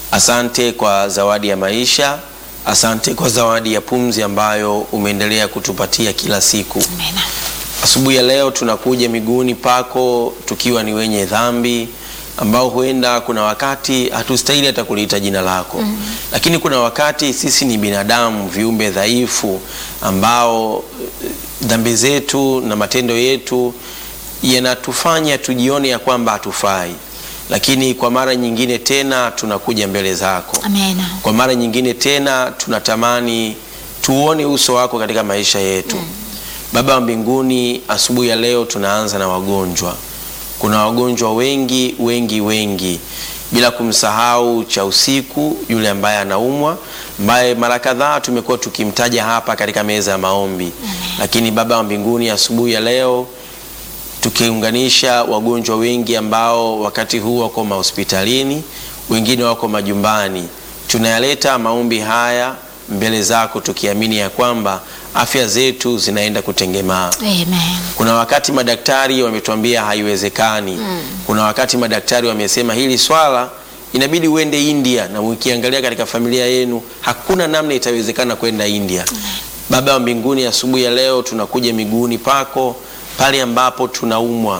Asante kwa zawadi ya maisha, asante kwa zawadi ya pumzi ambayo umeendelea kutupatia kila siku. Amina. Asubuhi ya leo tunakuja miguuni pako tukiwa ni wenye dhambi ambao huenda kuna wakati hatustahili hata kuliita jina lako mm. Lakini kuna wakati sisi ni binadamu, viumbe dhaifu ambao eh, dhambi zetu na matendo yetu yanatufanya tujione ya kwamba hatufai, lakini kwa mara nyingine tena tunakuja mbele zako Amina. kwa mara nyingine tena tunatamani tuone uso wako katika maisha yetu Baba wa mbinguni, asubuhi ya leo tunaanza na wagonjwa. Kuna wagonjwa wengi wengi wengi, bila kumsahau cha usiku yule ambaye anaumwa, ambaye mara kadhaa tumekuwa tukimtaja hapa katika meza ya maombi. Lakini Baba wa mbinguni, asubuhi ya leo tukiunganisha wagonjwa wengi ambao wakati huu wako mahospitalini, wengine wako majumbani, tunayaleta maombi haya mbele zako tukiamini ya kwamba afya zetu zinaenda kutengemaa. Amen. Kuna wakati madaktari wametuambia haiwezekani. Kuna wakati madaktari wamesema hili swala inabidi uende India, na ukiangalia katika familia yenu hakuna namna itawezekana kwenda India. Baba wa mbinguni, asubuhi ya leo tunakuja miguuni pako pale ambapo tunaumwa,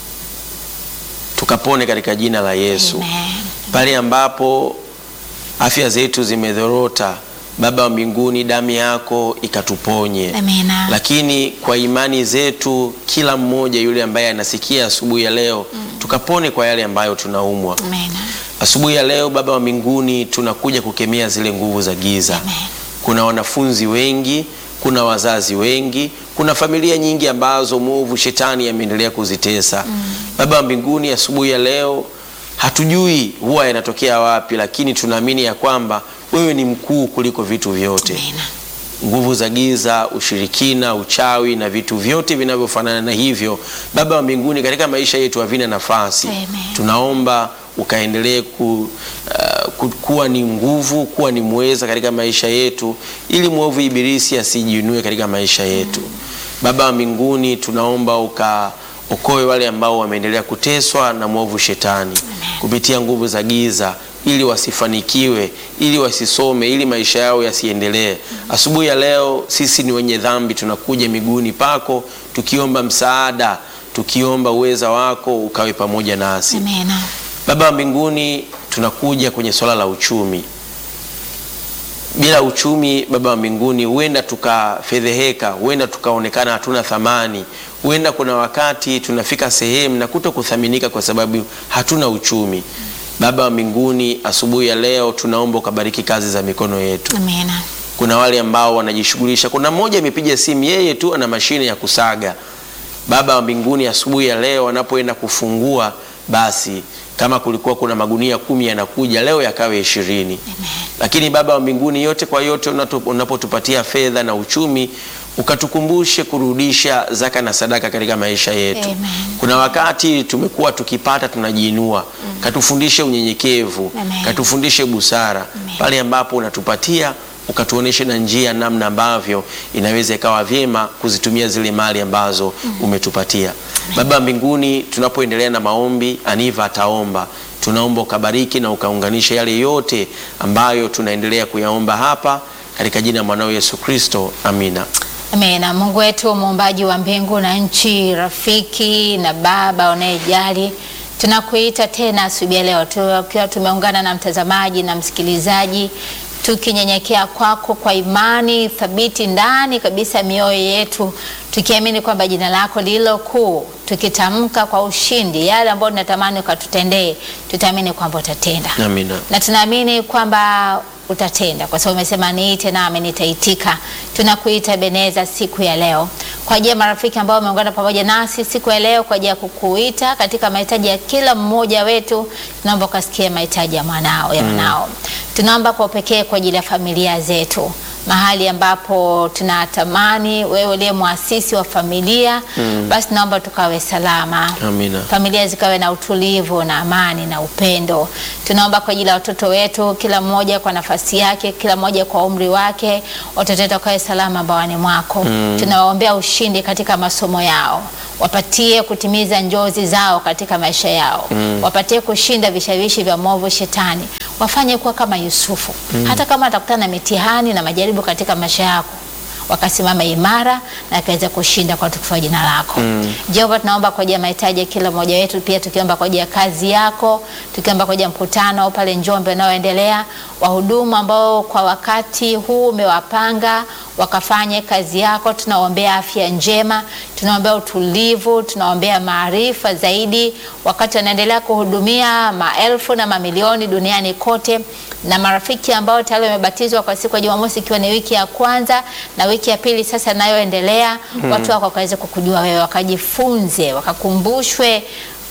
tukapone katika jina la Yesu. Amen. Pale ambapo afya zetu zimedhorota, Baba wa mbinguni, damu yako ikatuponye. Amina. Lakini kwa imani zetu, kila mmoja yule ambaye anasikia asubuhi ya leo, tukapone kwa yale ambayo tunaumwa. Amina. Asubuhi ya leo, Baba wa mbinguni, tunakuja kukemea zile nguvu za giza. Amen. Kuna wanafunzi wengi, kuna wazazi wengi, kuna familia nyingi ambazo mwovu shetani ameendelea kuzitesa. Baba wa mbinguni, asubuhi ya leo hatujui huwa yanatokea wapi, lakini tunaamini ya kwamba wewe ni mkuu kuliko vitu vyote Amina. nguvu za giza, ushirikina, uchawi na vitu vyote vinavyofanana na hivyo, Baba wa mbinguni, katika maisha yetu havina nafasi. Amen. Tunaomba ukaendelee ku, uh, ku, kuwa ni nguvu, kuwa ni mweza katika maisha yetu, ili mwovu ibilisi asijiinue katika maisha yetu. Baba wa mbinguni, tunaomba ukaokoe wale ambao wameendelea kuteswa na mwovu shetani kupitia nguvu za giza ili wasifanikiwe, ili wasisome, ili maisha yao yasiendelee. Asubuhi ya leo sisi ni wenye dhambi, tunakuja miguuni pako tukiomba msaada, tukiomba uweza wako ukawe pamoja nasi. Amina. Baba wa mbinguni, tunakuja kwenye swala la uchumi. Bila uchumi, Baba wa mbinguni, huenda tukafedheheka, huenda tukaonekana hatuna thamani, huenda kuna wakati tunafika sehemu na kuto kuthaminika kwa sababu hatuna uchumi. Baba wa mbinguni, asubuhi ya leo tunaomba ukabariki kazi za mikono yetu. Amina. Kuna wale ambao wanajishughulisha. Kuna mmoja amepiga simu, yeye tu ana mashine ya kusaga. Baba wa mbinguni, asubuhi ya leo anapoenda kufungua, basi kama kulikuwa kuna magunia kumi yanakuja leo yakawe ishirini. Lakini Baba wa mbinguni, yote kwa yote, unato- unapotupatia fedha na uchumi, ukatukumbushe kurudisha zaka na sadaka katika maisha yetu. Amen. Kuna wakati tumekuwa tukipata tunajiinua, katufundishe unyenyekevu, Amen. katufundishe busara Amen. pale ambapo unatupatia ukatuoneshe na njia namna ambavyo inaweza ikawa vyema kuzitumia zile mali ambazo umetupatia. Baba wa mbinguni, tunapoendelea na maombi, Aniva ataomba, tunaomba ukabariki na ukaunganisha yale yote ambayo tunaendelea kuyaomba hapa katika jina la mwanao Yesu Kristo, amina. Amina. Mungu wetu muumbaji wa mbingu na nchi, rafiki na Baba unayejali, tunakuita tena asubuhi ya leo tukiwa tumeungana na mtazamaji na msikilizaji, tukinyenyekea kwako kwa imani thabiti ndani kabisa ya mioyo yetu, tukiamini kwamba jina lako lililo kuu, tukitamka kwa ushindi yale ambayo tunatamani ukatutendee, tutaamini kwamba utatenda Amina. na tunaamini kwamba utatenda kwa sababu umesema niite nami nitaitika. Tunakuita Beneza siku ya leo kwa ajili ya marafiki ambao wameungana pamoja nasi siku ya leo kwa ajili ya kukuita katika mahitaji ya kila mmoja wetu. Tunaomba ukasikie mahitaji ya mwanao ya mwanao. Tunaomba kwa upekee kwa ajili ya familia zetu mahali ambapo tunatamani wewe uliye mwasisi wa familia basi naomba tukawe salama Amina. familia zikawe na utulivu na amani na upendo. Tunaomba kwa ajili ya watoto wetu, kila mmoja kwa nafasi yake, kila mmoja kwa umri wake, watoto wetu wakawe salama bawani mwako. Tunawaombea ushindi katika masomo yao, wapatie kutimiza njozi zao katika maisha yao, wapatie kushinda vishawishi vya mwovu shetani, wafanye kuwa kama Yusufu. Hata kama atakutana na mitihani na majaribu katika maisha yako, wakasimama imara na akaweza kushinda kwa utukufu wa jina lako. Jehova, tunaomba kwa ajili ya mahitaji ya kila mmoja wetu, pia tukiomba kwa ajili ya kazi yako, tukiomba kwa ajili ya mkutano pale Njombe unaoendelea, wahudumu ambao kwa wakati huu umewapanga wakafanye kazi yako. Tunaombea afya njema, tunaombea utulivu, tunaombea maarifa zaidi, wakati wanaendelea kuhudumia maelfu na mamilioni duniani kote, na marafiki ambao tayari wamebatizwa kwa siku ya Jumamosi, ikiwa ni wiki ya kwanza na wiki ya pili sasa inayoendelea, watu wako wakaweze kukujua wewe, wakajifunze, wakakumbushwe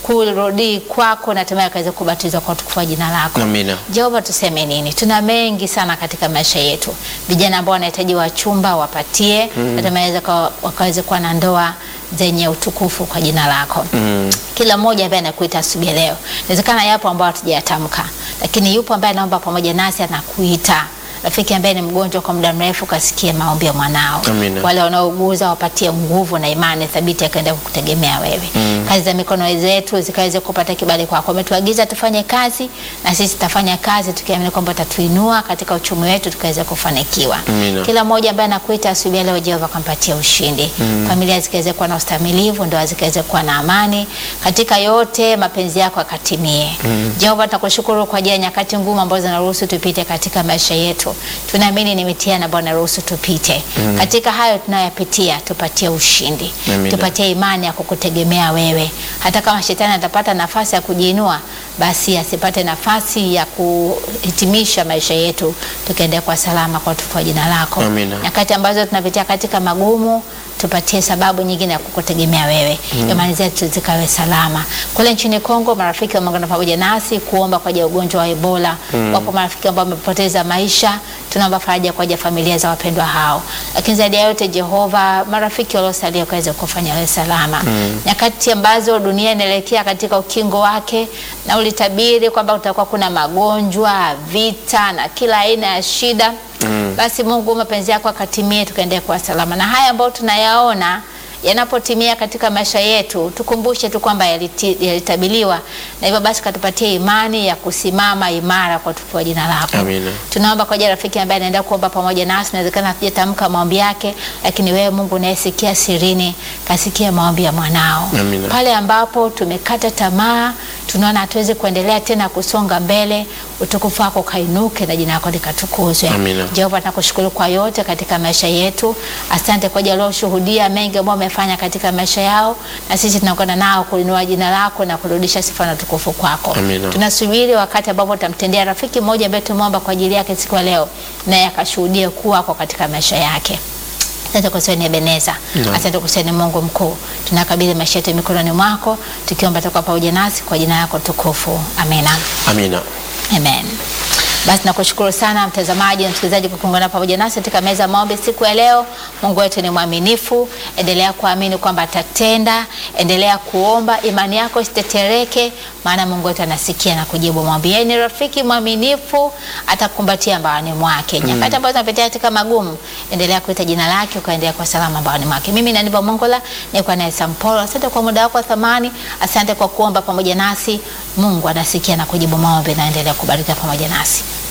kurudi kwako na hatimaye akaweza kubatizwa kwa utukufu wa jina lako. Amina. Jehova, tuseme nini? Tuna mengi sana katika maisha yetu, vijana ambao wanahitaji wachumba wapatie, hatimaye wakaweze kuwa na ndoa zenye utukufu kwa jina lako. Kila mmoja ambaye anakuita asubuhi leo, inawezekana yapo ambao hatujayatamka, lakini yupo ambaye anaomba pamoja nasi, anakuita rafiki ambaye ni mgonjwa kwa muda mrefu, kasikie maombi ya mwanao. Amina. Wale wanaouguza wapatie nguvu na imani thabiti, akaenda kukutegemea wewe. Kazi za mikono zetu zikaweze kupata kibali kwako. Umetuagiza tufanye kazi, na sisi tutafanya kazi tukiamini kwamba utatuinua katika uchumi wetu, tukaweze kufanikiwa. Amina. Kila mmoja ambaye anakuita asubuhi leo, Jehova kampatia ushindi. Familia zikaweze kuwa na ustamilivu, ndoa zikaweze kuwa na amani, katika yote mapenzi yako akatimie. Jehova, tunakushukuru kwa ajili ya nyakati ngumu ambazo zinaruhusu tupite katika maisha yetu. Tunaamini ni mitihani ambayo naruhusu tupite. Katika hayo tunayopitia, tupatie ushindi. Amina. Tupatie imani ya kukutegemea wewe. Hata kama shetani atapata nafasi ya kujiinua, basi asipate nafasi ya kuhitimisha maisha yetu, tukaendea kwa salama kwa utukufu wa jina lako. Amina. Nyakati ambazo tunapitia katika magumu, tupatie sababu nyingine ya kukutegemea wewe, imani zetu zikawe salama. Kule nchini Kongo, marafiki wameungana pamoja nasi kuomba kwa ajili ya ugonjwa wa Ebola. Wapo marafiki ambao wamepoteza maisha, tunaomba faraja kwa ajili ya familia za wapendwa hao, lakini zaidi ya yote, Jehova, marafiki waliosalia kaweze kufanya wawe salama nyakati ambazo dunia inaelekea katika ukingo wake, na ulitabiri kwamba kutakuwa kuna magonjwa, vita na kila aina ya shida basi Mungu mapenzi yako akatimie, tukaendelea kuwa salama. Na haya ambayo tunayaona yanapotimia katika maisha yetu, tukumbushe tu kwamba yaliti- yalitabiliwa, na hivyo basi katupatie imani ya kusimama imara kwa utukufu wa jina lako. Amina. Tunaomba kwa ajili ya rafiki ambaye anaenda kuomba pamoja nasi, inawezekana hatujatamka maombi yake, lakini wewe Mungu unayesikia sirini, kasikia maombi ya mwanao Amina. pale ambapo tumekata tamaa, tunaona hatuwezi kuendelea tena kusonga mbele, utukufu wako kainuke na jina lako likatukuzwe. Amina. Jehova, tunakushukuru kwa yote katika maisha yetu. Asante kwa ajili ya walioshuhudia mengi ambao wamefanya katika maisha yao, na sisi tunakwenda nao kulinua jina lako na kurudisha sifa na utukufu kwako. Amina. Tunasubiri wakati ambapo utamtendea rafiki mmoja ambaye tumeomba kwa ajili yake siku ya leo, naye akashuhudie kuwako katika maisha yake. Asante kwa sababu ni Ebeneza. Asante kwa sababu ni Mungu mkuu. Tunakabidhi maisha yetu mikononi mwako, tukiomba toka pamoja nasi kwa jina lako tukufu. Amina. Amina. Amen. Basi nakushukuru sana mtazamaji na msikilizaji kwa kuungana pamoja nasi katika meza ya maombi siku ya leo. Mungu wetu ni mwaminifu, endelea kuamini kwamba atatenda, endelea kuomba, imani yako isitetereke, maana Mungu wetu anasikia na kujibu maombi. Yeye ni rafiki mwaminifu, atakumbatia mbaoni mwake. Nyakati ambazo tunapitia katika magumu, endelea kuita jina lake, ukaendelea kwa salama mbaoni mwake. Mimi ni Aniva Mongola, niko naye Sampolo. Asante kwa muda wako wa thamani, asante kwa kuomba pamoja nasi. Mungu anasikia na kujibu maombi na endelea kubarika pamoja nasi.